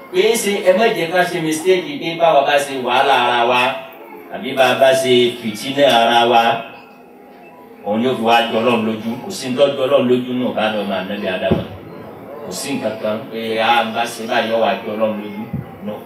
pé ṣe ẹ má jẹ́ ká ṣe mistake pé báwa bá ṣe wàhálà ara wa àbí bá a bá ṣe fìtínà ara wa òun yóò fi wá jọ ọlọ́run lójú kò sí ní tọ́jú ọlọ́run lójú náà bá lọ́ọ́ máa nẹ́bí adama kò sí nǹkan kan pé a bá ṣe báyọ̀ wá jọ ọlọ́run lójú náà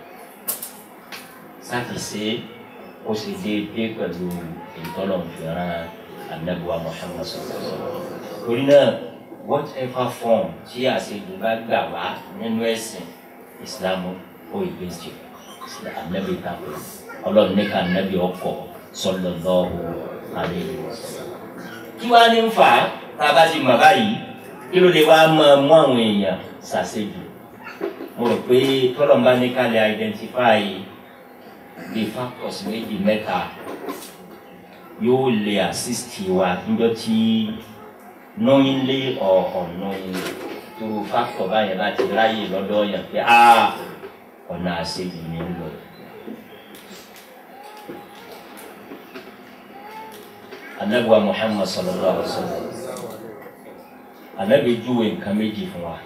sáàtì ṣe ó ṣe déédéé pẹ̀lú ìtọ́lọ̀ fìràn anabuwa Muhammad sallallahu torí náà whatever form tí àṣejù bá gbà wá nínú ẹ̀sìn Islam ó ìgbésẹ̀ anabi tako ọlọ́run ní ká anabi ọkọ̀ sallallahu alaihi wasallam kí wàá ní ń fà á tá a bá ti mọ̀ báyìí kí ló lè wá máa mú àwọn èèyàn ṣàṣejù mo rò pé tọ́lọ́mbá ní ká lè identify the factors méjì mẹ́ta yóò lè assist wa níjọ́ tí knowingly or unknowingly tó factor báyẹn láti ráyè lọ́dọ̀ yẹn pé ah ọ̀nà àṣejù ni ń lọ. anabiwa muhammad sallallahu alaihi wa sallam anabi júwe nǹkan méjì fún wa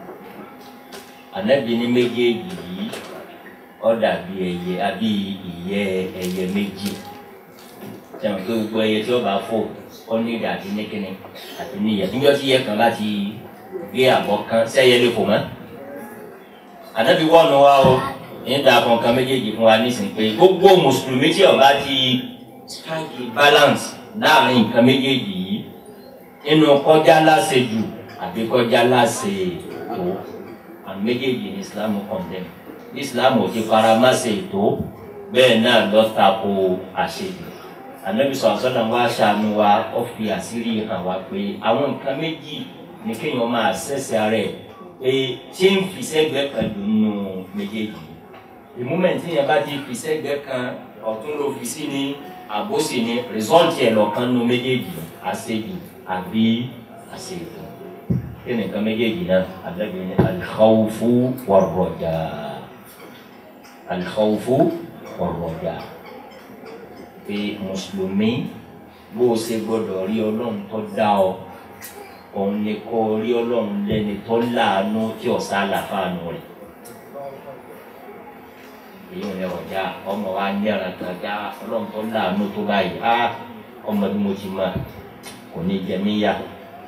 anabi ní méjèèjì yìí ó dàbí ẹyẹ àbí ìyẹ́ ẹyẹ méjì sẹ́wọ̀n pé gbogbo ẹyẹ tí ó bá fò ó ní ìdá àti níkíní àti níyẹ níjọ́ tí ìyẹ kan láti gbé àbọ̀ kan sẹ́yẹ lè fò mọ́ anabi wọ́ọ̀nù wa o ní dàpọ̀ nǹkan méjèèjì fún wa nísìnyí pé gbogbo mùsùlùmí tí ó bá ti strike balance láàrin nǹkan méjèèjì yìí inú kọjá láṣejù àbí kọjá láṣetò àmì méjèèjì ní islam condemn ní islam ò ti fara má ṣe ètò bẹ́ẹ̀ náà lọ tako àṣejù ànábi sọ̀rọ̀ sọ́dọ̀ wá ṣàánú wa ó fi àṣírí hàn wá pé àwọn nǹkan méjì ní kéèyàn máa ṣẹ̀ṣẹ̀ rẹ̀ pé ṣé ń fi sẹ́gbẹ̀ẹ́ kan dùn nù méjèèjì the moment yẹn bá ti fi sẹ́gbẹ̀ẹ́ kan ọ̀tún ló fi sí ní àbóṣe ni rìsọ́ọ̀tì ẹ̀ lọ́kàn nínú méjèèjì àṣejù àbí àṣejù kí ni nǹkan méjèèjì náà àdàbí ni alkhawfu warroja alkhawfu warroja pé mùsùlùmí bó o ṣe gbọdọ̀ rí ọlọ́run tó dá ọ òun ni kó o rí ọlọ́run lẹ́ni tó láàánú tí ọ̀sá àlàfáànù rẹ̀ èyí ò ní ọjà ọmọ wa ní ọ̀ràn kan já ọlọ́run tó láàánú tó báyìí á ọmọ bí mo ti mọ kò ní jẹ mí yá.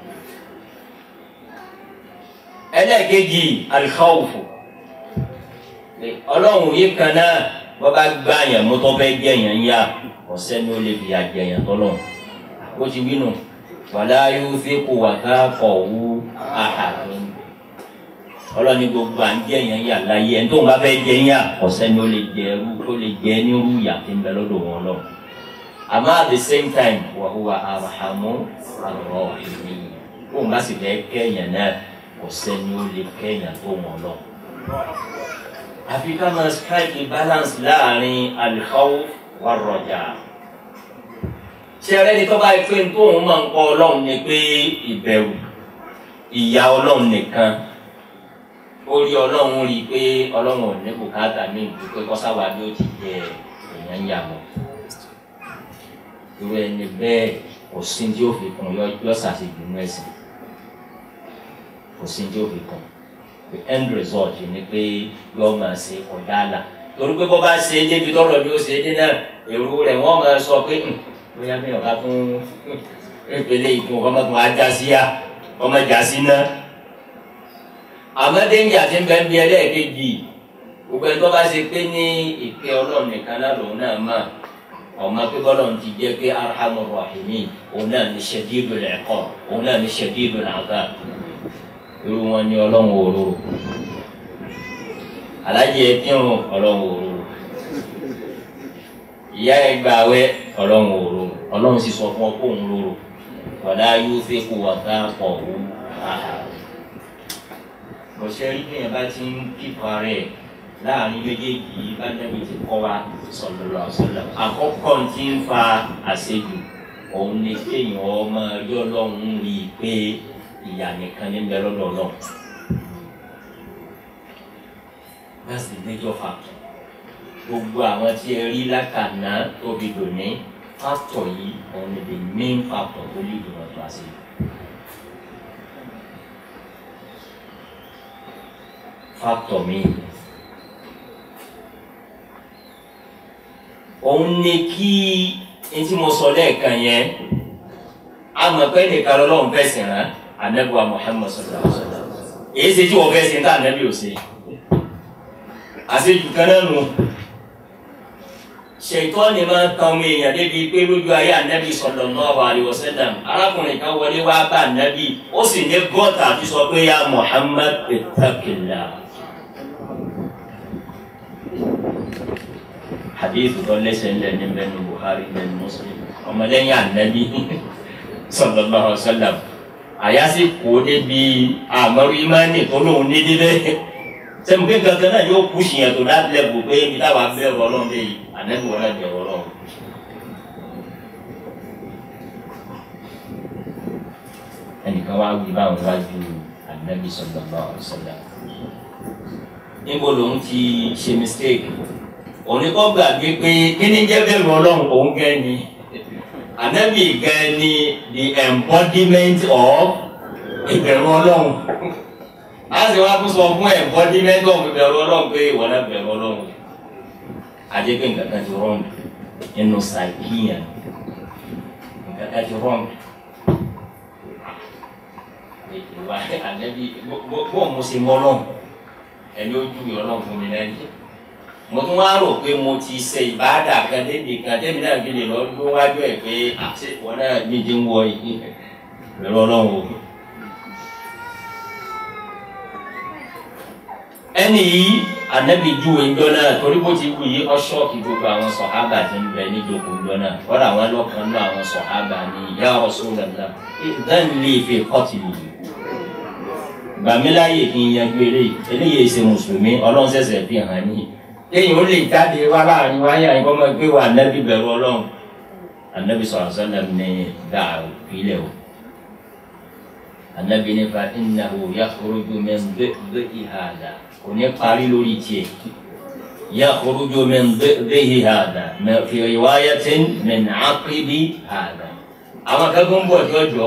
ẹlẹ́ẹ̀kejì alikawufu ọlọ́run yìí kan náà wọ́n bá gbá yẹn mo tó fẹ́ jẹ́ yẹn yá ọ̀sẹ́ ni ó lè fi àjẹ yẹn tọ́lọ̀ ó ti wí nù wàlá yóò fi kó wà ká kọ̀ wú àhàdùn ọlọ́ni gbogbo à ń jẹ́ yẹn yà láyé ẹni tó ń bá fẹ́ jẹ́ yà ọ̀sẹ́ ni ó lè jẹ ẹrú tó lè jẹ ní irú yà tí ń bẹ lọ́dọ̀ wọn lọ. àmọ́ at the same time wa huwa arhamu arrahimin tó ń bá sì fẹ́ kẹ́yàn náà ọ̀sẹ́ ni ó lè kẹ́yàn tó wọn lọ. àfi ká máa strike a balance láàrin al-khawf war-raja. ṣé ẹrẹ́ni tó bá yẹ pé tóun máa ń kọ́ ọlọ́run ni pé ìbẹ̀rù ìyá ọlọ́run nìkan orí ọlọ́run rí i pé ọlọ́run ò ní bùkátà mí ju pé kọ́sáwá bí ó ti jẹ èèyàn ń yà mọ́ irú ẹni bẹ́ẹ̀ kò sí tí ó fi kún yọ yọ ṣàṣejù ní ẹ̀sìn kò sí tí ó fi kún the end result ni pé yọ máa ṣe ọ̀dà àlà torí pé bó bá ṣe é débi tọ́lọ̀ bí ó ṣe é dé náà èrò rẹ̀ wọ́n máa sọ pé bóyá mi ò bá tún ìpele ìkún ọmọ tó wá já sí yá ọmọ já sí náà àmọ́dé ń jà tí ń bẹ ń bí ẹlẹ́ẹ̀kejì gbogbo ẹni tó bá ṣe pé ní ìpè ọlọ́run nìkan náà lòun náà mà ọmọ pé bọ́lọ́run ti jẹ́ pé arhamur rahimin òun náà ní shadidul iqab òun náà ní shadidul adhab irú wọn ní ọlọ́run òróró alájẹ ẹkírun ọlọ́run òróró ìyá ẹgbàáwẹ ọlọ́run òróró ọlọ́run sì sọ fún ọ kó òun róró wàlá yóò fẹ́ kó wà ká pọ̀ wú àhà ọ̀sẹ̀ rí bẹ́ẹ̀ bá ti ń kíkọ rẹ̀ láàrin méjèèjì yìí bá dẹ́bi ti kọ́ wa sọ̀lọ̀lọ̀ sọ̀lọ̀ àkọ́kọ́ tí ń fa àṣejù òun ni kéèyàn ọmọ ẹjọ́ ọlọ́run rí i pé ìyá nìkan ní bẹ lọ́dọ̀ náà that's the major factor gbogbo àwọn tí ẹ rí lákàná tóbi dòní factor yìí òun ni the main factor tó lè dùn ọ̀tọ̀ àṣejù. factor mi òun ni kí n tí mo sọ lẹ́ẹ̀kan yẹn àmọ́ pé nìkan lọ́lọ́run fẹ́ sìn rán anabiwa Muhammad sallallahu alaihi wa sallam èyí ṣe tí wọ́n fẹ́ sìn tá anabi ò ṣe àṣejù kan náà nù ṣètò ni máa ń tan ọmọ èèyàn débi pé lójú ayé anabi sallallahu alaihi wa sallam arákùnrin kan wọlé wá bá anabi ó sì ní gọ́tà àti sọ pé ya Muhammad ittaqillah. hadith tó lẹ́sẹ̀ ńlẹ̀ ní bẹ́ẹ̀ ní Bukhari bẹ́ẹ̀ ní Muslim ọmọlẹ́yìn anabi sallallahu alaihi wa sallam àyàsí kò débi àmọ́rú imáni tó lóun ní dídẹ́ sẹ́mi pé gangan náà yóò kú sìyàn tó dá lẹ́bù pé ibi táwa bẹ́ẹ̀ rọlọ́n bẹ́ẹ̀ yìí ànẹ́bí wọn náà jẹ́ rọlọ́n. ẹnìkan wá wí báwọn wájú ànẹ́bí sallallahu alaihi wasallam. níbo lòun ti ṣe mistake òní kọ́ gbàgbé pé kí ni jẹ́ bẹ́ẹ̀ rọlọ́n òun gẹ́ ni ànẹ́bí gẹ́ ni the embodiment of ìbẹ̀rù ọlọ́run láti wá tún sọ fún ẹ̀kọ́ ní mẹ́tọ́ mi bẹ̀rù ọlọ́run pé ìwọ náà bẹ̀rù ọlọ́run ajé pé nǹkan kan ti rọ́ọ̀nù nínú sàìkìyàn nǹkan kan ti rọ́ọ̀nù ìwà àlẹ́bí bó mo ṣe mọ́ ọlọ́run ẹni ó júwe ọlọ́run fún mi lẹ́yìn mo tún wá rò pé mo ti ṣe ìbáàdà kan débi kan débi náà fi lè lọ gbó wájú ẹ̀ pé àṣẹ ìwọ náà nídìí ń wọ yìí bẹ̀rù ọlọ́run o. ẹni yìí anabi juwe ńjọ náà torí bó ti wù yí ọṣọọkì gbogbo àwọn sọhábà ti ń bẹ níjókòó ńjọ náà kọ́dà àwọn lọ́kàn náà àwọn sọhábà ní ya Rasulullah ìdán lè fi kọ́tì yìí gbàmíláyè kí n yanjú eléyìí eléyìí ṣe mùsùlùmí ọlọ́run ṣẹ̀ṣẹ̀ fi hàn ní lẹ́yìn ó lè jáde wá láàrin wáyà ìkọ́ máa gbé wa anabi bẹ̀rù ọlọ́run anabi sallallahu alaihi wasallam ní dáa ìpìlẹ̀ o anabi ní fa innahu yakhruju min dhi'i hada kò ní parí lórí tiẹ̀ yakhruju min dhi'i hada fi riwayatin min aqibi hada àwọn akẹ́kọ̀ọ́ ń bọ̀ tí ó jọ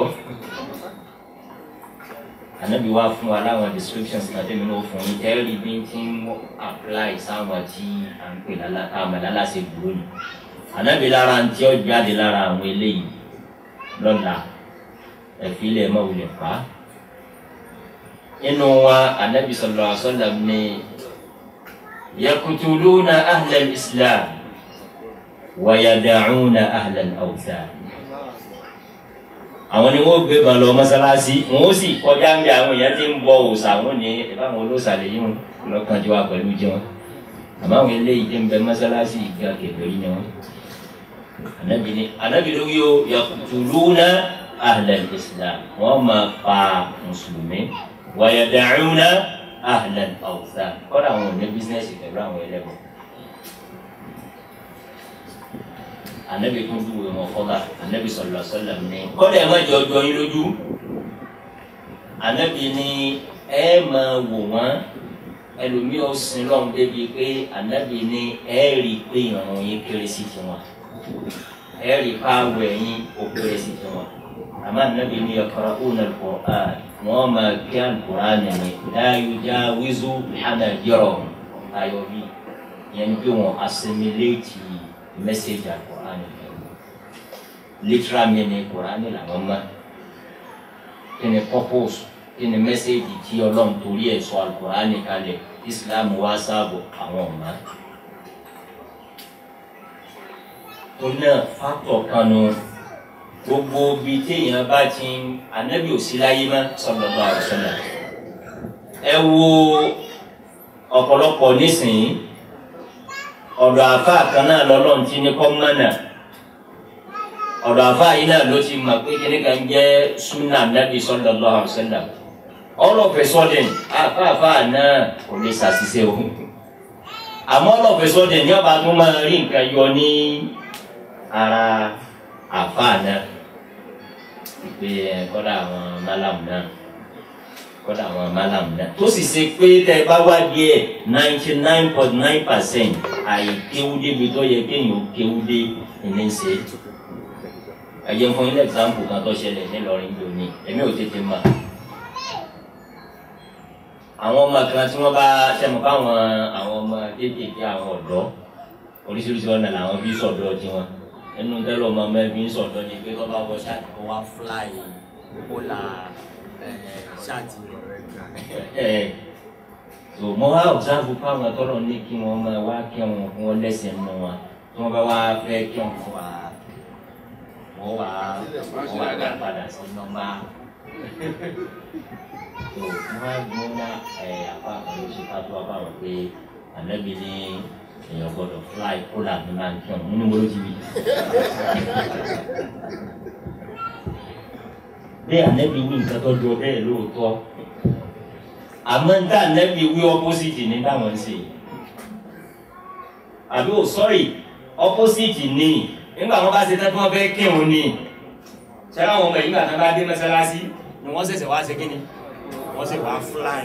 anabi wa fún wa láwọn descriptions náà tẹ́mi náà fún yín tẹ́rì bí n ti ń apply sáwọn tí à ń pè lálàsẹ̀ dúró ni anabi lára ń tí ó jáde lára àwọn eléyìí lọ́la ẹ̀fílẹ̀ máa wulẹ̀ pa á inú wa anabi sallallahu alaihi wa sallam ni yakutuluna ahlal islam wa yada'una ahlal awthan àwọn ni wọn gbé balọ mọ́sálásí wọn ó sì kọjá ń bẹ àwọn èèyàn tí ń bọ òòṣà wọn ní ìbáwọn olóòṣàlẹ yìí wọn lọkàn tí wà pẹ̀lú jẹun àmọ́ àwọn eléyìí tí ń bẹ mọ́sálásí ìgbà kẹfẹrí ni wọn anabi ni anabi ló yóò yakutuluna ahlal islam wọn máa pa mùsùlùmí wàyàdàcúnà ahlal awthan kọ́dà àwọn ò ní bísínẹ́sì pẹ̀lú àwọn ẹlẹ́bọ̀. anabi tún dúró wọn fọlá anabi sọlọ sọlọ ní. kọ́dà ẹ má jọ jọ yín lójú anabi ní ẹ máa wò wọ́n ẹlòmíì ó sin lọ́hùn débi pé anabi ní ẹ rí i pé ìrànwọ́ yín kéré sí tiwọn ẹ rí i pé àwọ̀ ẹ̀yìn ó kéré sí tiwọn àmọ́ anabi ní yaqra'una al-Qur'an wọn máa kí alukur'ani ni láyò já wíṣọ hànà yọrọ ayọ bí yẹn bí wọn assimilate message alukur'ani literal meaning kur'ani làwọn ma kí ni purpose kí ni message tí ọlọ́run torí ẹ̀ sọ alukur'ani kalẹ̀ islam wá sáàbò àwọn ọ̀ma tó náà factor kan nù gbogbo bi téèyàn bá ti ń anabi ò sí láyé má sallallahu alaihi wasallam ẹ wo ọ̀pọ̀lọpọ̀ nísìnyí ọ̀dọ̀ àfa kan náà lọ́lọ́run ti ní kọ́ mọ́nà ọ̀dọ̀ àfa yìí náà ló ti mọ̀ pé kíní kan jẹ́ sunna anabi sallallahu alaihi wasallam all of a sudden àfààfà náà kò lè ṣàṣìṣe o àmọ́ all of a sudden ní ọba tó máa rí nǹkan yọ ní ara àfa náà pé ẹ kọ́dà àwọn málàmù náà kọ́dà àwọn málàmù náà tó sì ṣe pé tẹ́ ẹ bá wá díẹ̀ ninety nine point nine percent àìkéwúdé bi tó yẹ kéèyàn kéwúdé ìní ń ṣe. ẹ jẹ́ fún ilé example kan tó ṣẹlẹ̀ nílọrin lónìí èmi ò tètè mọ̀. àwọn ọmọ kan tí wọ́n bá ṣẹ́mu káwọn àwọn ọmọ kéékèèké àwọn ọ̀dọ́ oríṣiríṣi ọ̀nà làwọn fi sọ̀dọ̀ tiwọn ẹnu tẹ́lọ̀ ọmọ ọmọ ẹbí ń sọ̀dọ̀ ni pé kọ́ bá wọ ṣáàtì kó wá fúláì kólà ṣáàtì ẹ̀ so mo wá ọ̀sáàbù fáwọn tọ́lọ̀ ní kí wọ́n máa wá kí wọn kí wọ́n lẹ́sẹ̀ nù wọn tí wọ́n bá wá fẹ́ kí wọn fún wa wọ́n wá wọ́n wá dá padà sí nọ́mbà so wọ́n á gbọ́n ná ẹ̀ apá kan ló ṣe ká tó apá wọn pé ànábì ní èèyàn gbọ́dọ̀ fly kólà ní máa ń kí wọn nínú wọ́n ló ti wí. bí ànábì wí nǹkan tó jọ bẹ́ẹ̀ lóòótọ́ àmọ́ ń tà ànábì wí opposite ní táwọn ń ṣe yìí àbí ò sọ́rí opposite ní nígbà wọn bá ṣe tán tí wọ́n fẹ́ kírun ní ṣé àwọn ọmọ yìí nígbà tí wọ́n bá dé mọ́sálásí ni wọ́n ṣẹ̀ṣẹ̀ wá ṣe kí ni wọ́n ṣe wá fly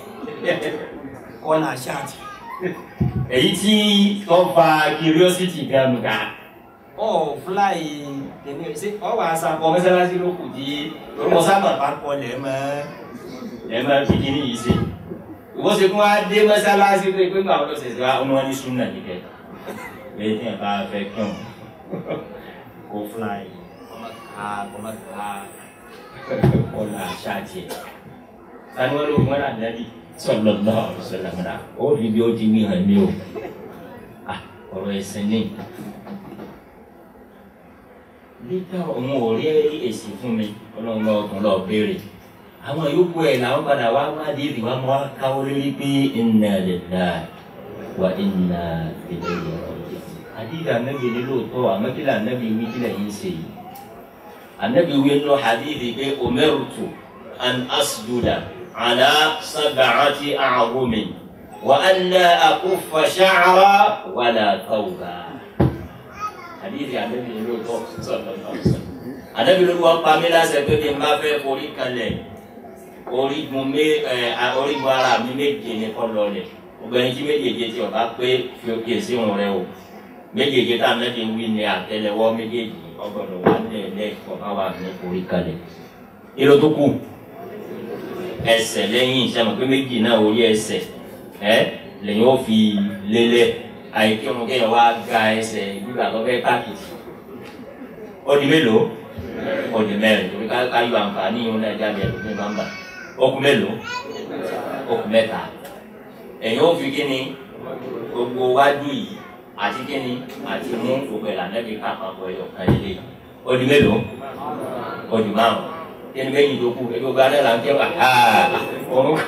kọ́nà ṣáàtì èyí tí tó fa curiosity gan ga ọ fly kìíní ṣe ọ wà sàkọ mọ́sálásí ló kù di orúkọ sábà bá kọ lẹ́ẹ̀mọ́ lẹ́ẹ̀mọ́ fi kíní yìí ṣe ìwọ́n ṣe kí wọ́n á dé mọ́sálásí pé pé báwọn ló ṣe ṣe wá ọmọ ní súnà nìkẹ́ lẹ́yìn tí wọ́n bá fẹ́ kí wọn kó fly ọmọ ká ọmọ ká ọ̀là ṣáàtì ẹ̀ tani wọ́n ló wọ́n rà dábì sallallahu alaihi wasallam náà ó fi bí ó ti wí hàn mí o ah ọ̀rọ̀ ẹ̀sìn ní nígbà òun ò rí èsì fún mi ọlọ́run náà tún lọ béèrè àwọn yòókù ẹ̀ làwọn padà wá wádìí ìdìbò àwọn wá káwọ́ lórí pé inna lillahi wa inna ilayhi raji'un. àdìgbà anábì ní lóòótọ́ àmọ́ kí lànàbì wí kí lẹ́yìn ṣe yìí. anábì wí nù hadithi pé umirtu an asjuda ala sab'ati a'zumin wa an la akuffa sha'ra wala thawba àdìsí àdébí ni lóòótọ́ sọ̀tọ̀ náà àdébí ló wọ́n pa mí láṣẹ pé kí n bá fẹ́ forí kalẹ̀ orígun mé ẹ orígun ara mi méje ní kọ́ lọlẹ̀ obìnrin tí méjèèjì tí ọba pé fi òkè sí òun rẹ o méjèèjì tá a mẹ́tẹ̀ wí ni àtẹ́lẹwọ́ méjèèjì ọgbọ̀dọ̀ wà lẹ́ẹ̀lẹ́ ọba wà ní forí kalẹ̀ irú tó kù ẹsẹ̀ lẹ́yìn ìṣàmù pé méjì náà orí ẹsẹ̀ ẹ lẹ́yìn ó fi lélẹ̀ àìkí ọmọ kéèyàn wá ga ẹsẹ̀ gbígbà tó fẹ́ káàkiri ó di mélòó ó di mẹ́rin torí ká yọ àǹfààní ìhun náà jáde ẹ̀rọ ní nọ́mbà ó kù mélòó ó kù mẹ́ta ẹ̀yin ó fi kíni gbogbo wájú yìí àti kíni àti mú gbogbo ìlànà bí kápákọ̀ ẹ̀yọ̀ kan lé ó di mélòó ó di márùn kíni méjì tó kù ẹgbẹ́ gbogbo alẹ́ là ń kẹ́ wà ọ̀run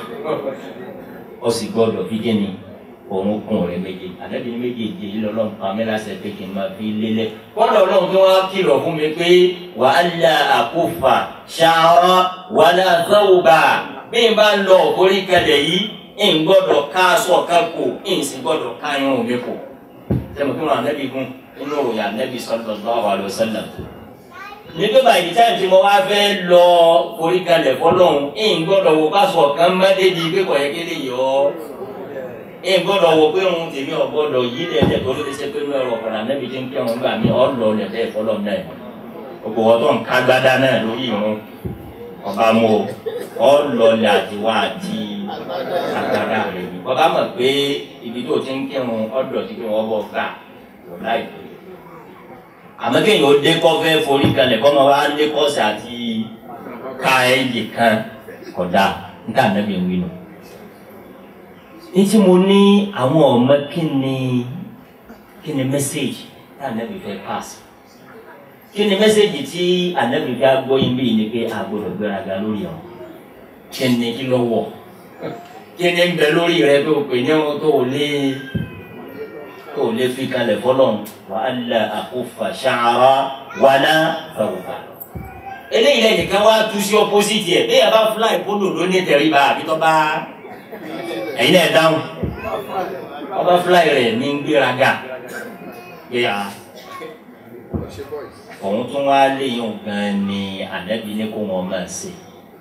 ó sì gbọ́dọ̀ fi kíni òun kún rẹ méje àdàbí ní méjèèjì yìí lọ́lọ́run pa mí láṣẹ pé kí n máa fi lélẹ̀ kọ́ńdà ọlọ́run tí wọ́n á kìlọ̀ fún mi pé wà á la àkófà ṣàrọ̀ wà á la sọ́wọ́bà bí n bá ń lọ orí kalẹ̀ yìí n gbọ́dọ̀ ká aṣọ kan kò n sì gbọ́dọ̀ ká irun mi kò sẹ́mi kí wọ́n ànábì gún inú òòyà ànábì sallallahu alaihi wasallam nígbà báyìí táyà tí mo wá fẹ́ lọ orí kalẹ̀ fọlọ́run n gbọ́dọ̀ wò ká aṣọ kan má débi pé kò yẹ kéde yọ ọ́ ẹ gbọ́dọ̀ wò pé òun tèmi ò gbọ́dọ̀ yí lẹ̀lẹ̀ tó ló ti ṣe pé inú ẹ̀rọ ọ̀kadà nẹ́bi tí ń kí ọ̀hún gbà mí ọ̀ lọ lẹ̀lẹ̀ fọlọ́ náà gbogbo wọn tó ń ká gbádá náà lórí irun ọba mu ọ lọ lẹ àtiwá àti agbádá rẹ ni ọba mọ̀ pé ibi tó ti ń kírun ọ̀dọ̀ tí wọ́n bọ̀ gbà lọ láìpẹ́ àmọ́ kéèyàn ó dé kọ́fẹ́ forí kalẹ̀ kọ́ máa wá dé kọ́sì àti ká ẹ̀yẹ kan kódà níta nẹ́bi ń wí nù ní tí mo ní àwọn ọmọ kí ni kí ni mẹ́sẹ̀gì tí ànábì fẹ́ pass kí ni mẹ́sẹ̀gì tí ànábì fẹ́ gbọ́ yín bí ni pé a gbọ́dọ̀ gbéraga lórí ọ̀ kí ni kí ló wọ̀ kí ni ń bẹ lórí rẹ tó pè ní ohun tó lé tó lé fi kalẹ̀ fọlọ́n wa alla akufa sha'ra wala thawba eléyìí lẹ́yìn kan wá tú sí opposite ẹ̀ bẹ́ẹ̀ bá fly polo ló ní tẹríba àbí tó bá ẹ̀yin náà dáhùn ọba fúláì rẹ̀ ní gbéraga gbéra òun tún wá léyìn gan ni ànábi ní kó wọn máa ṣe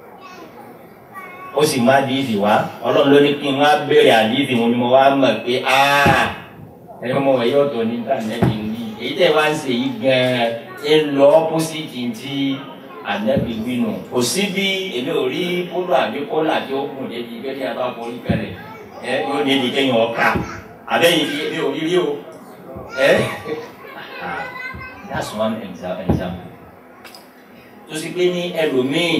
ó sì má díìsì wá ọlọ́run ló ní kí n wá béèrè àdíìsì wọn ni mo wá mọ̀ pé ẹni mo wọ̀ yóò tó ní tànẹ́bì ní èyí tẹ̀ wá ń ṣe yìí gan-an ń lọ ọ́pọ́sìtì tí ànábi gbinu kò sí bí èmi ò rí polo àbí kọ́là tí ó kùn débi gẹ́gẹ́ bí a bá forí kalẹ̀ ẹ yóò ní ìdí kéèyàn ọ̀ka àbẹ́yìn fi èmi ò rí rí o ẹ that's one exa- example tó sì pé ní ẹlòmíì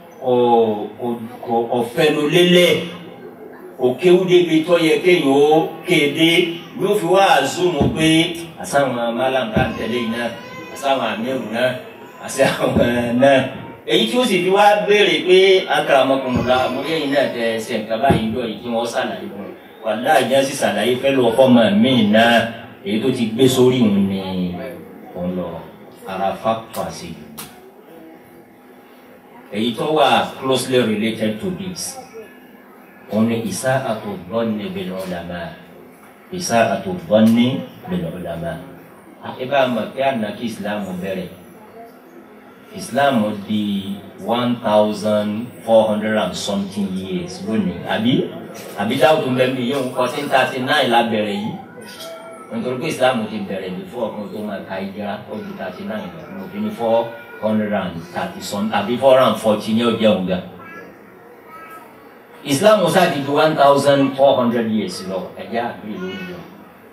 kò ọ̀fẹ́ ló lélẹ̀ òkéwú débi tó yẹ kéèyàn ó kéde yóò fi wá àzúmù pé àsáwọn málàmù tá ń tẹ̀lé yìí náà àsáwọn àmírù náà àti àwọn náà èyí tí ó sì fi wá béèrè pé akàràmọkùnrin àmúlẹ́yìn náà tẹ ṣe nǹkan báyìí lọ yìí kí wọ́n ṣàlàyé fún un wàhálà ìjà sì ṣàlàyé fẹ́ lọ fọ́mọ míì náà èyí tó ti gbé sórí òun ni òun lọ ara fáfà sí i èyí tó wà closely related to this òun ni ìsá àtòbọ́ni bil ulama ìsá àtòbọ́ni bil ulama àti bá a mọ̀ pé ànàkí ìsìlámù bẹ̀rẹ̀ islam di one thousand four hundred and something years lónìí àbí àbí dáwọ́ tó ń bẹ mí yóò fourteen thirty nine la bẹ̀rẹ̀ yìí nítorí pé islam ti bẹ̀rẹ̀ before ọkùnrin tó máa ka ìjìrá ó di thirty nine lọ mo fi ní four hundred and thirty some àbí four hundred and forty ní ọjọ́ òun gan islam sáà ti di one thousand four hundred years lọ ẹ̀jẹ̀ àgbèrè lórí lọ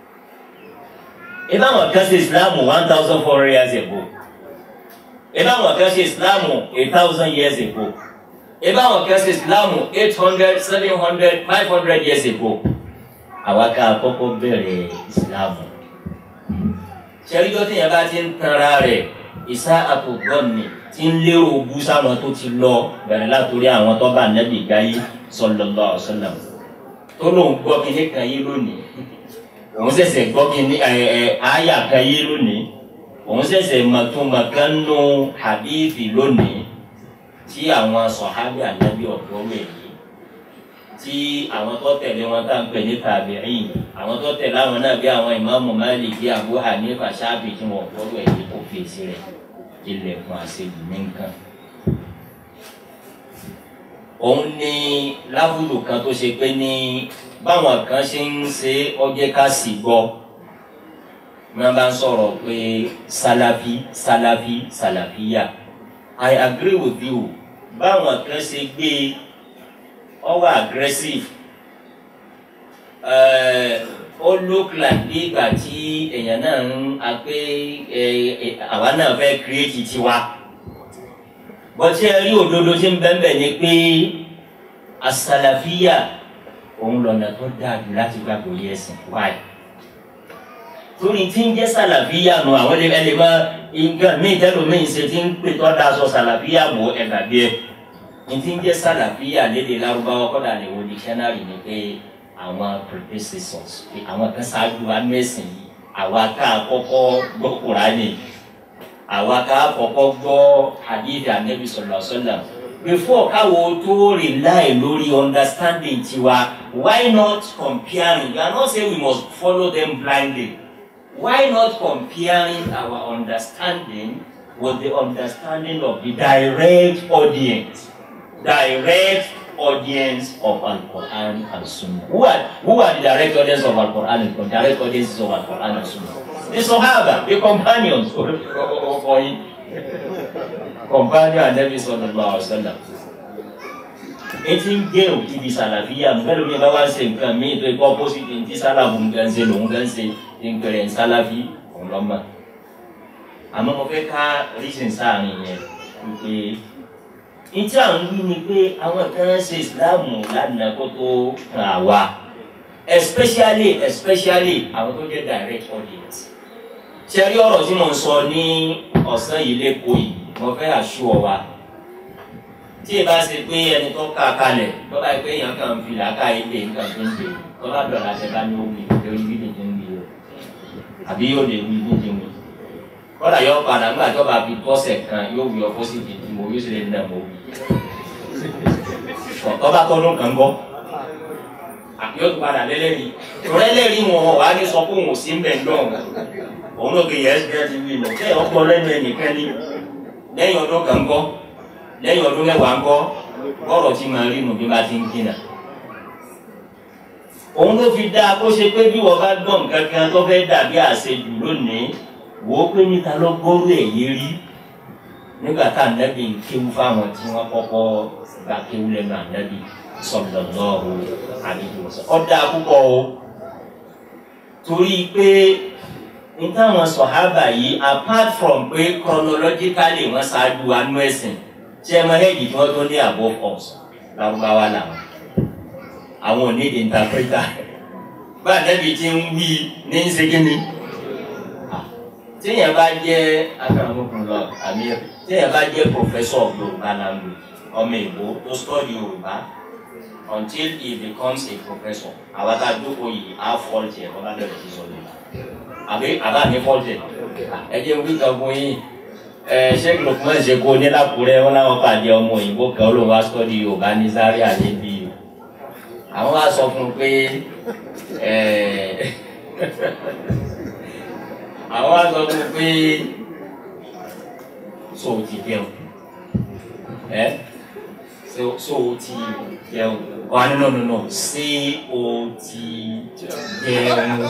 ìbáwọn kan ṣe islam one thousand four hundred years ago eba wọn kan ṣe islamu a thousand years ago eba wọn kan ṣe islamu eight hundred seven hundred five hundred years ago àwa ká kọ́kọ́ bẹ̀rẹ̀ islamu ṣẹ́ríjọ́ tí yẹn bá ti ń tanra rẹ̀ ìsá àtògbọ́nì tí ń lérò bú sáwọn tó ti lọ bẹ̀rẹ̀ látòrí àwọn tó bá nẹ́bí gáyé sallallahu alaihi wasallam tó lóun gbọ́ kíní kan yé lónìí òun ṣẹ̀ṣẹ̀ gbọ́ kíní ẹ̀ ẹ̀ àyà kan yé lónìí òun ṣẹ̀ṣẹ̀ mọ̀túnmọ̀kánú hadithi lónìí tí àwọn sọ̀hábì ànábì ọ̀dọ́ wẹ̀ yìí tí àwọn tó tẹ̀lé wọn tá à ń pè ní tàbíìn àwọn tó tẹ̀lé àwọn náà bí àwọn ìmáàmù Málíkì Abu Hanifa Ṣáfì tí wọn ọ̀dọ́ wẹ̀ yìí kó fèsì rẹ̀ ilẹ̀kùn àṣejù ní nǹkan. òun ní láwùjọ kan tó ṣe pé ní báwọn kan ṣe ń ṣe ọjẹ́ ká sì gbọ́ wọn bá ń sọ̀rọ̀ pé salafi salafi salafiya i agree with you báwọn kan ṣe gbé ọwọ́ aggressive ó look like bí ìgbà tí èèyàn náà ń apé àwa náà fẹ́ create tiwa bọ́tí ẹ rí òdodo tí ń bẹ́ẹ̀ ni pé asalafiya òun lọ́nà tó dáa jù láti gbàgbọ́ yẹsìn wáyé torí tí ń jẹ́ sàlàfíà nù àwọn ẹlẹ́ ẹlẹ́ máa nǹkan míì tẹ́lẹ̀ míì ṣe tí ń pè tọ́ da sọ sàlàfíà bò ẹ̀gbà bí ẹ ní tí ń jẹ́ sàlàfíà lédè lárúbáwá kọ́dà lè wo dictionary ni pé àwọn predecessors pé àwọn kan ṣáájú wa nú ẹ̀sìn yìí àwa ká kọ́kọ́ gbọ́ kúránì àwa ká kọ́kọ́ gbọ́ hadith anabi sallallahu alaihi wasallam before káwo tó rely lórí understanding tiwa why not comparing you are not saying we must follow them blindly why not comparing our understanding with the understanding of the direct audience direct audience of Al-Quran and Sunnah who are who are the direct audience of Al-Quran and Sunnah direct audiences of Al-Quran and Sunnah the Sahaba the companions for for him companion Anabi sallallahu alaihi wasallam etí ń gé òkè di sàlàfíà mẹ́rin mi bá wá ṣe nǹkan míì tó ikọ́ pósìtì ní tí sálàfù nǹkan ṣe lòun kan ṣe ti ń pẹ̀rẹ̀ sálàfí òun lọ́mọ. àmọ́ mo fẹ́ ká rísìn sáàrin yẹn wípé ìtí à ń wí ni pé àwọn kan ṣe ìsìláàmù lánàá kó tó ràn wá especially especially àwọn tó jẹ́ direct audience. ṣe rí ọ̀rọ̀ tí mo ń sọ ní ọ̀sán yìí lẹ́kọ̀ọ́ yìí mo fẹ́ àṣù wa tí ì bá ṣe pé ẹni tó ká kalẹ̀ tó bá yẹ pé èèyàn kan fi làákà yìí lè nǹkan tó ń dè tó bá dọ̀la tẹ bá ní omi lórí bí lèdè ń wí o àbí yóò lè wí bí lèdè ń wí. kọ́dà yóò padà nígbà tó bá fi tọ́sẹ̀ kan yóò wí ọkọ sí ti mo yóò sì lè nà mọ́ wí. tó bá tọ́dún kan gbọ́ yóò tún padà lẹ́lẹ́rìí torí ẹlẹ́rìí wọn wà ní sọ pé òun ò sí ń bẹ̀ ń dán òun ló gbé yẹn ẹ́ ti wí lọ bẹ́ẹ̀ ọ̀pọ̀ lẹ́nu ẹnìkan ní lẹ́yìn ọdún kan gbọ́ lẹ́yìn ọdún mẹ́wàá ńkọ́ bọ́ọ̀rọ̀ tí máa rí nù bí bá ti ń jìnà. òun ló fi dáa kó ṣe pé bí wọ́n bá gbọ́ nǹkan kan tó fẹ́ dàbí àṣejù lónìí wò ó pé níta ló gbọ́rú èyí rí nígbà tá ànábì ń kéwú fáwọn tí wọ́n kọ́kọ́ gba kéwú lẹ́nu ànábì sallallahu alaihi wasallam. ó dáa púpọ̀ o torí pé n táwọn sọ̀hábà yìí apart from pé chronologically wọ́n ṣáájú anú ẹ̀sìn tí ẹ máa hẹ́ẹ̀dì tí wọ́n tó ní above us lárúbáwá làwọn àwọn ò ní di interpreter bá ànábì tí ń wí ní ń ṣe kíni tíyẹn bá jẹ́ akaramakun lọ àmì tíyẹn bá jẹ́ professor of Yorùbá language ọmọ ìbò tó study Yorùbá until he becomes a professor àwọn tá a dúró yìí á fọ́ọ̀tì ẹ̀ wọ́n bá bẹ̀rẹ̀ sí sọ Yorùbá àbí àbá mi fọ́ọ̀tì ẹ̀ ẹ jẹ́ wí kan fún yín ẹ sheikh lukman ṣe kó ní lákùrẹ́ wọn láwọn pàdé ọmọ òyìnbó kan ló wá study Yorùbá ní Zaria níbí àwọn wá sọ fún un pé ẹ àwọn wá sọ fún un pé so ti jẹun ẹ so so ti jẹun wà nínú nínú ṣé o ti jẹun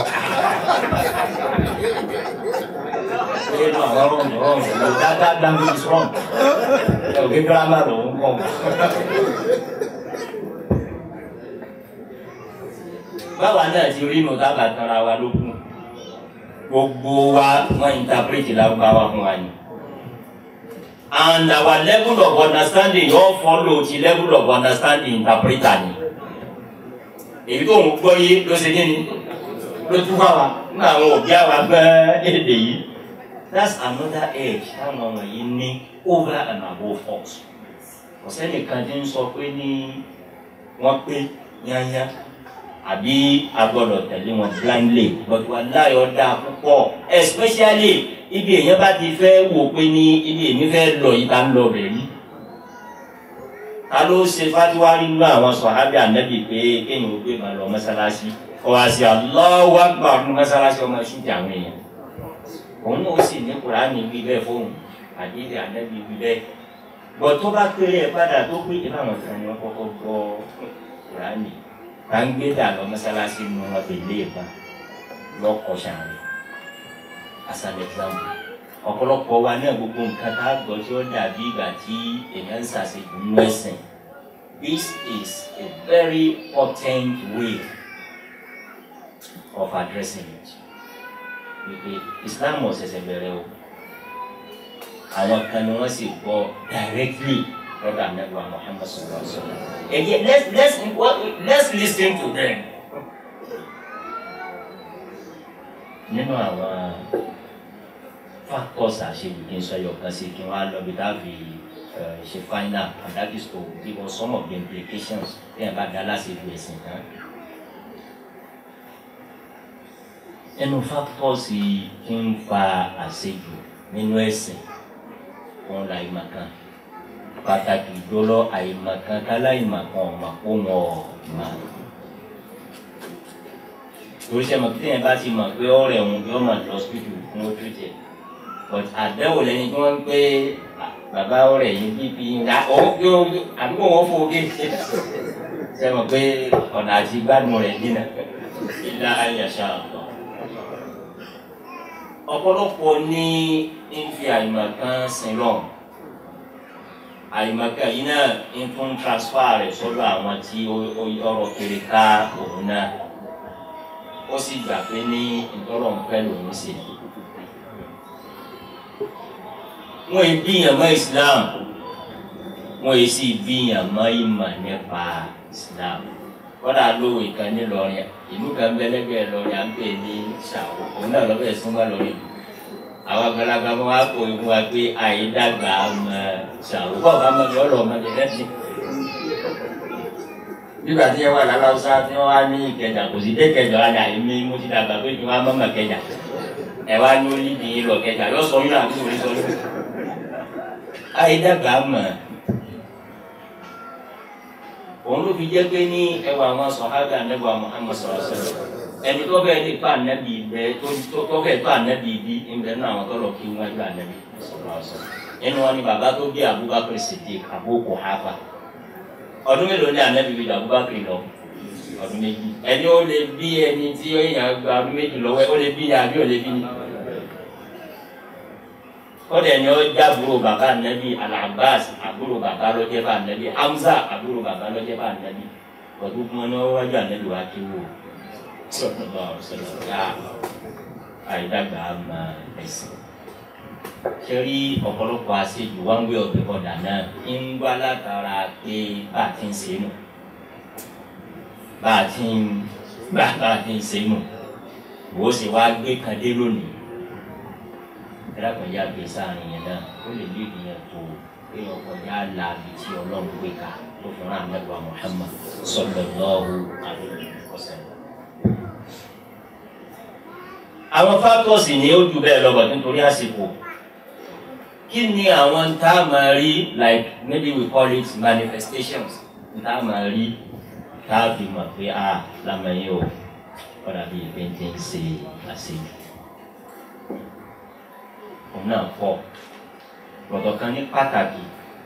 nínú àwọn ọ̀rọ̀ ọ̀rọ̀ ọ̀rọ̀ dáadáa language is wrong ẹ ò gbé grammar lòún kọ́ báwa náà ti rí inú dábàá tanra wa lókun gbogbo wa wọn interpret lárúbáwá fún wa ni and our level of understanding yóò follow ti level of understanding interpreter ni èyí tó ń gbọ́ yé ló ṣe kí ni ló tún wá wa nígbà àwọn òbí àwa gbọ́ èdè yìí that's another edge táwọn ọmọ yìí ní over and above us kò sẹ́nìkan tí ń sọ pé ní wọ́n pé yányá àbí agbọ́dọ̀ tẹ̀lé wọn blindly but wà láyọ̀ dá púpọ̀ especially ibi èèyàn bá ti fẹ́ wò pé ní ibi èmi fẹ́ lọ yìí ká ń lọ bẹ̀ rí ta ló ṣe fatiwari nínú àwọn sọ̀hábì ànábì pé kéèyàn ó gbé màá lọ mọ́sálásí kọ́ wá sí Allahu Akbar fún mọ́sálásí ọmọ ṣúùtì àwọn èèyàn òun náà sì ní kùránì wí bẹ́ẹ̀ fóun àdéhùn ànábì wí bẹ́ẹ̀ bọ̀ tó bá kéré ẹ̀ padà tó pé ìlànà kan ni wọ́n kọ́kọ́ gbọ́ kùránì gbàngbé dà lọ mọ́sálásí nu wọn fi lé ba lọkọ sàrè as an example ọ̀pọ̀lọpọ̀ wa náà gbogbo nǹkan tá a gbọ́ tí ó dàbí ìgbà tí èèyàn ń ṣàṣejù nínú ẹ̀sìn this is a very potent way of addressing it wípé Islam ọ̀sẹ̀sẹ̀ bẹ̀rẹ̀ o àwọn kan ni wọ́n sì gbọ́ directly lọ́dọ̀ anagba Muhammad sallallahu alaihi wa sallam. Again, let's let's let's listen to them. Nínú àwọn factors àṣejù kí n sọ yọ kan sí kí wọ́n á lọ bí dábì ṣe final and that is to give us some of the implications bí ẹ̀ bá dá láṣejù ẹ̀sìn tán. Nínú factors kí n fa àṣejù nínú ẹ̀sìn wọn la ìmọ̀ kan pàtàkì jọlọ àìmọ̀kan káláìmọ̀kan ọ̀mà kó wọn ọ̀mà. torí sẹ́mi tí yẹn bá ti mọ̀ pé ọ̀rẹ́ òun yóò mọ̀ lọ síbítù fún ojú jẹ but àdẹ́wò lẹ́ni tí wọ́n ń pé bàbá ọ̀rẹ́ yìí bíbí ńlá àdúgbò wọn fò gé sẹ́mi pé ọ̀nà àti gbádùn rẹ̀ dínà ilá ayàṣà ọ̀tọ̀. ọ̀pọ̀lọpọ̀ ní ń fi àìmọ̀kan sin lọ́hùn àyìnbáka yìí náà ń tún transfer rẹ̀ sọ́dọ̀ àwọn tí ọ̀rọ̀ kiri ká òun náà ó sì gbà pé ní ìtọ́rọ̀ ń fẹ́ lòun ṣe. wọ́n yìí bíyàn mọ́ Islam wọ́n yìí sì bíyàn mọ́ ìmọ̀ nípa Islam kọ́dà lóhùn ìkan nílọrin ìlú kan bẹ́lẹ́gbẹ́ lọ́rin à ń pè ní ṣàwọ̀ òun náà lọ́bẹ̀ súnmọ́ lọ́rin àwọn àgbàlagbà wọn á kó ikú wa pé àyídàgbà ọmọ ṣàwọ bọ́ọ̀ bá mọ̀ lọ́rọ̀ ọmọdé lẹ́sìn. nígbà tí ẹ wà láláwùsá tí wọ́n wá ní ìkẹjà kò sí dé kẹjà wá dà mí mo ti dàgbà pé kí wọ́n á mọ̀mọ̀ kẹjà ẹ wá ní olíbi yín lọ kẹjà yóò sọ yín àti òní sọ yín. àyídàgbà mọ̀ òun ló fi jẹ́ pé ní ẹwà àwọn sọ̀hábà nẹ́gbà Muhammad sallallahu alaihi wasallam ẹni tó bẹ́ẹ̀ lè pa ànábì bẹ tó bẹ́ẹ̀ pa ànábì bí ẹnbẹ náà àwọn tọ́lọ̀ kí wọ́n ju ànábì nínú wọn ni bàbá tó bí Abubakar Siddiq Abu Quhafa ọdún mélòó ni ànábì bí Abubakar lọ ọdún méjì ẹni ó lè bí ẹni tí ó yàn gba ọdún méjì lọ́wọ́ ó lè bí ni àbí ó lè bí ni kọ́dẹ̀ ni ó jábúrò bàbá ànábì Al-Abbas àbúrò bàbá ló jẹ́ bá ànábì Hamza àbúrò bàbá ló jẹ́ bá ànábì ọdún kúmọ́ ní wọ́n wájú ànábì wá kí wò sọlọlọ sọlọ ya àìdàgbà àmà ẹ̀sìn ṣe rí ọ̀pọ̀lọpọ̀ àṣejù one way of the other náà ń wá látara pé bá a ti ń ṣe nù bá a ti ń bá a ti ń ṣe nù wò ó sì wá gbé kan dé lónìí ẹlẹ́kùnrin yá gbé sáàrin yẹn náà ó lè lé ìyẹn tó pé ọkọjá la ibi tí ọlọ́run gbé ká tó fi rán àmẹ́gbà Muhammad sallallahu alaihi wasallam. àwọn fákọ̀sì ni ó ju bẹ́ẹ̀ lọ́gbà nítorí àsìkò kí ni àwọn tá a máa rí like maybe we call it manifestations tá a máa rí tá a fi mọ̀ pé a lamẹ́yìn o kọ́dà bíi péńté ń ṣe àṣejù òun náà pọ̀ lọ́dọ̀ kan ní pàtàkì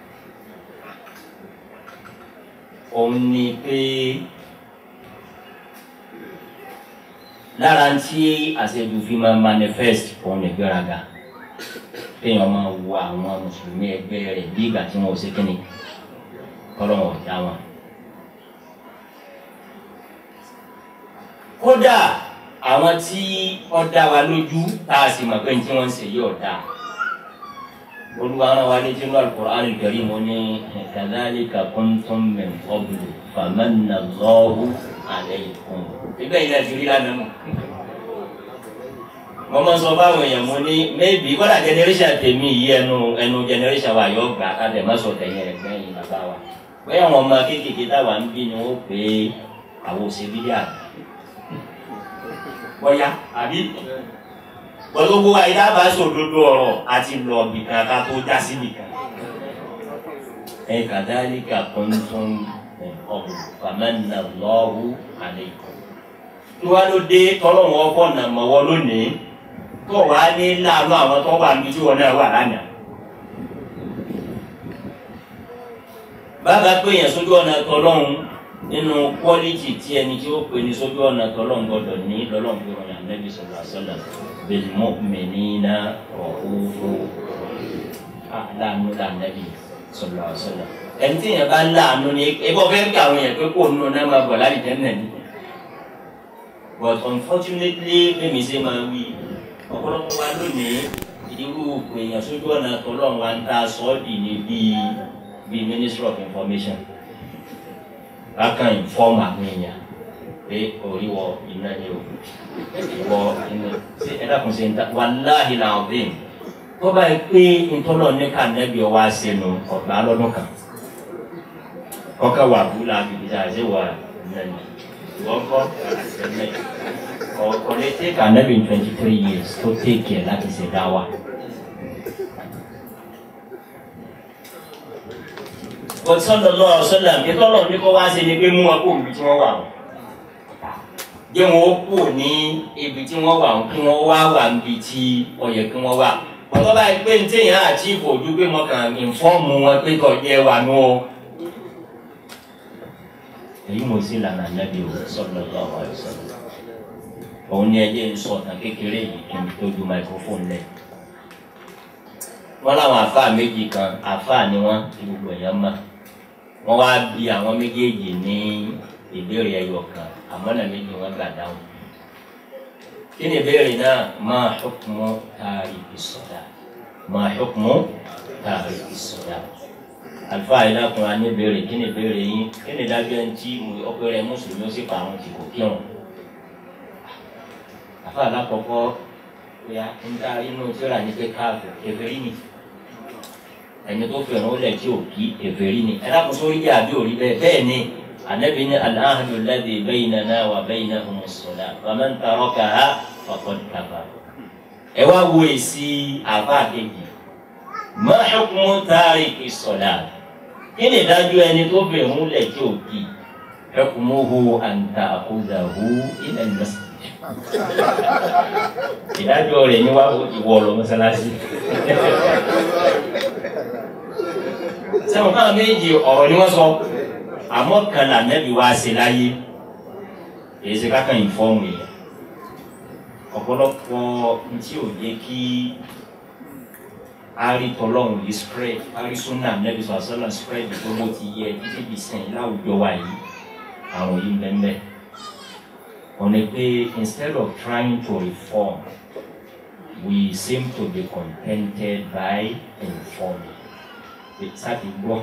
òun ni pé lára tí àṣejù fi máa manifest òun ní gbéraga kéèyàn máa wo àwọn mùsùlùmí ẹgbẹ́ rẹ̀ bí ìgbà tí wọn ò ṣe kíni kọ́lọ́ wọn ò dá wọn. kódà àwọn tí ó dá wa lójú tá a sì mọ̀ pé ní tí wọ́n ń ṣe yóò dáa olúwa ara wa létí nínú alukur'an al-karim mo ní kadhalika kuntum min qablu famanna Allahu alaykum. ibẹ̀ yìí náà ti rí lánàá nù. mo máa ń sọ fáwọn èèyàn mo ní maybe kọ́dà generation tèmi yìí ẹnu ẹnu generation wa yóò gbà ká tẹ̀ má sọ tẹ̀yìn ẹ̀gbẹ́ yìí bàbá wa. bẹ́ẹ̀ àwọn ọmọ kéékèèké táwa ń bí ni wọ́n pè é àwọn òṣèlú yà. bọ́yá àbí gbogbo wa yìí dábàá sòdodo ọ̀rọ̀ àti lọ bìkan ká tó já sí bìkan. ẹ kadhalika kuntum min qablu famanna Allahu alaykum. tí wàá ló dé tọ́lọ́wọ́ ọkọ̀ nà mọ́wọ́ lónìí tó wàá ní láàánú àwọn tó wà níbi tí wọn náà wà lánàá. bàbá pé yẹn sójú ọ̀nà tọ́lọ́hún nínú kwọ́lìtì tí ẹni tí ó pè ní sójú ọ̀nà tọ́lọ́hún gbọ́dọ̀ ní lọ́lọ́hún pé wọn yà Nabi sallallahu alaihi wasallam بالمؤمنين رؤوف láàánú lànàbí sọlọ sọlọ ẹni tí yẹn bá láàánú ni ebọ fẹ́ kí àwọn yẹn pé kó nù náà máa bọ̀ láti jẹ́ nàní but unfortunately bẹ́ẹ̀mi ṣe máa wí ọ̀pọ̀lọpọ̀ wa lónìí irú èèyàn sójú ọ̀nà tọ́lọ́run wa ń ta sọ́ọ̀dì ní bíi bíi ministry of information bákan inform àwọn èèyàn pé orí wọ iná ni o wọ iná ṣe ẹ dákun ṣe ń ta wàláhì làwọn tó bá yẹ pé ntọ́lọ̀ ní ká nẹ́bí ọwọ́ àṣẹnu ọ̀gbà lọ́dún kan ọkà wà búlà àbíbí tá a ṣe wà nẹ́ni wọ́n kọ́ ẹ̀mẹ́ ọ̀kọ́ lè tẹ́ ká nẹ́bí twenty three years tó tẹ́kì ẹ̀ láti ṣe dá wa. But sallallahu alaihi wasallam ìtọ́lọ̀ ní kó wá sí ni pé mú wọn kó òbí tí wọ́n wà wọ́n jẹ́ wọn ó kù ní ibi tí wọ́n wà kí wọ́n wá wà níbi tí ó yẹ kí wọ́n wà. ọ̀tọ́ báyìí pé ní téèyàn àti ìbòjú pé mo kàn ìfọ́ọ̀mù wọn pé kò jẹ́ wà nù o. èyí mo sì lànà nẹ́bí o sallallahu alaihi wasallam. òun ni ẹjẹ́ ń sọ ọ̀tàn kékeré yìí kí n tó ju microphone lẹ̀. wọ́n láwọn àfáà méjì kan àfáà ni wọ́n ti gbogbo èèyàn mọ̀. wọ́n wá bí àwọn méjèèjì ní ìbéèrè ẹyọ kan àmọ́ náà méjì wọn gbà dáhùn. kí ni ìbéèrè náà máa hukmu tariki salat máa hukmu tariki salat. àlùfáà yìí lákùnrin á ní ìbéèrè kí ni ìbéèrè yín kí ni dájú ẹni tí ọpẹrẹ mùsùlùmí ó sì pa àwọn tí kò kírun. àfáà alákọ̀ọ́kọ́ ya ń ta inú tíra ní pé káàfù kèfèrí ni ẹni tó fẹ̀ràn ó lẹ̀ tí ò kí kèfèrí ni ẹ dákun sórí jẹ́ àbí òrí bẹ́ẹ̀ bẹ́ẹ̀ ni النبي العهد الذي بيننا وبينهم الصلاة فمن تركها فقد كفر ẹ wá wo èsì àbá kejì ما حكم تارك الصلاة kí ni ìdájọ́ ẹni tó bẹ̀ múlẹ̀ tí ò kì حكمه أن تأخذه إلى المسجد ìdájọ́ rẹ̀ ní wàá ìwọ lọ mọ́sálásí sẹ́wọ̀n káwọn méjì ọ̀rọ̀ ni wọ́n sọ àmọ́ kan là nẹ́bí wá sí láyé èyí ṣe kákan ìfọ́ọ̀mù yẹn ọ̀pọ̀lọpọ̀ ntí ò jẹ́ kí arítọ́lọ́hún yìí spread arísúnà nẹ́bí sọ̀sọ́nà spread tó bó ti yẹ títí di sẹ́yìn láwùjọ wa yìí àwọn yìí bẹ́ẹ̀ wọ́n ní pé instead of trying to reform we seem to be contented by informing sáàtì gbọ́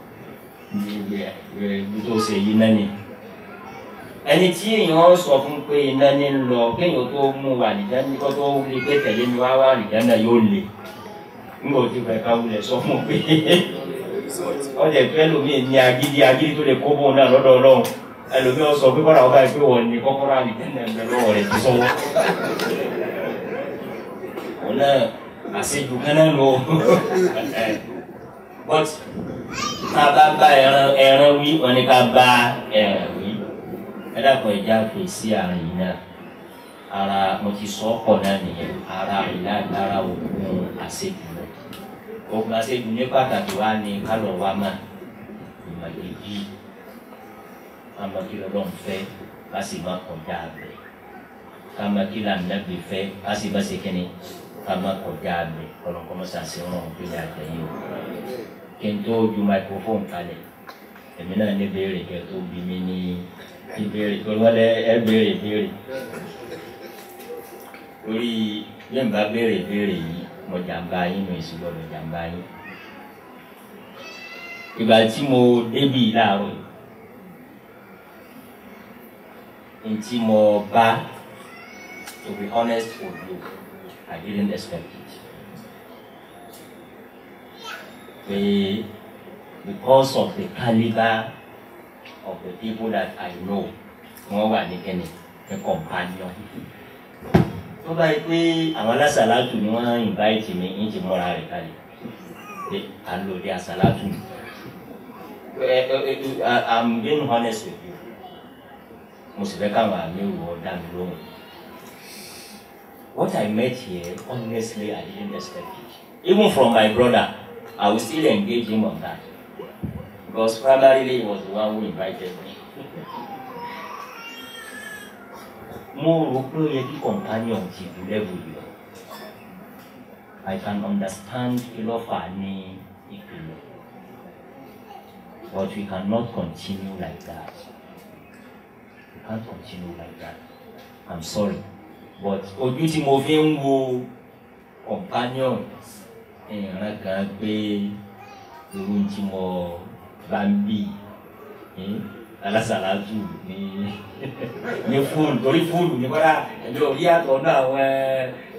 ibi tó ṣe yìí náà ni ẹni tí èèyàn sọ fún pé iná ní ń lọ kéèyàn tó mú wà nìjẹ́ ní kó tó rí pé tẹ̀lé mi wá wá nìjẹ́ náà yóò le nígbà tí fẹ́ ká wulẹ̀ sọ fún pé ọ̀dẹ̀ fẹ́ lómi ní agídí agídí tó lè kó bóun náà lọ́dọ̀ ọlọ́run ẹlòmí ọ sọ pé kọ́ra ọba ìpé wọ̀ ní kọ́kọ́rọ́ àlìjẹ́ náà ń bẹ lọ́wọ́ rẹ̀ ti sọ́wọ́ òun náà àṣejù kan náà lọ but tá a bá bá ẹran ẹran wí wọn ni ká bá ẹran wí ẹ dàpọ̀ ẹja fèsì àrùn yìí náà ara mo ti sọ ọ́ pọ̀ náà nìyẹn ara ìlànà ara òògùn àṣejù náà òògùn àṣejù ní pàtàkì wa ni kálọ̀ wa mà ìmọ̀lẹ́bí amakila lọ́n fẹ́ kasi ma kọjá bẹ̀ kamakila nabi fẹ́ kasi ma se kɛnɛ kama kọjá bẹ̀ kọlọ́nkọ́mọ́sá se wọn bí yà jẹ́ yìí o kí n tó ju microphone kalẹ̀ èmi náà ní béèrè kẹ́ tó bí mi ní ìbéèrè tó wọlé ẹ béèrè béèrè torí yẹn bá béèrè béèrè yìí mo jàmbá yín mo èsì gbọdọ̀ jàmbá yín ìgbà tí mo débi láàárọ̀ yìí. nti mo ba to be honest with you i didn't expect it pe because of the calibre of the people that i know wọn wà ní kẹ́ni ní companion tó bá yẹ pé àwọn alásàlátù ni wọn invite mi ń ti múra rẹ̀ kalẹ̀ pé à ń lò dé àsàlátù i'm being honest with you mo sì fẹ́ káwọn àmì wò ó dá mi lóhùn. What I met here, honestly, I didn't expect it. Even from my brother, I will still engage him on that. Because primarily he was the one who invited me. Mo rò pé ó yẹ kí companion ti du level yìí lọ. I can understand kí ló fà á ní ìpìlẹ̀. But we cannot continue like that. We can't continue like that. I'm sorry. But ojú tí mo fi ń wo companion ìran kan pé irú tí mo bá ń bì alásàlátù ní ní fóònù torí fóònù ní kọ́dà ẹ̀mí ò rí àtọ̀ náà àwọn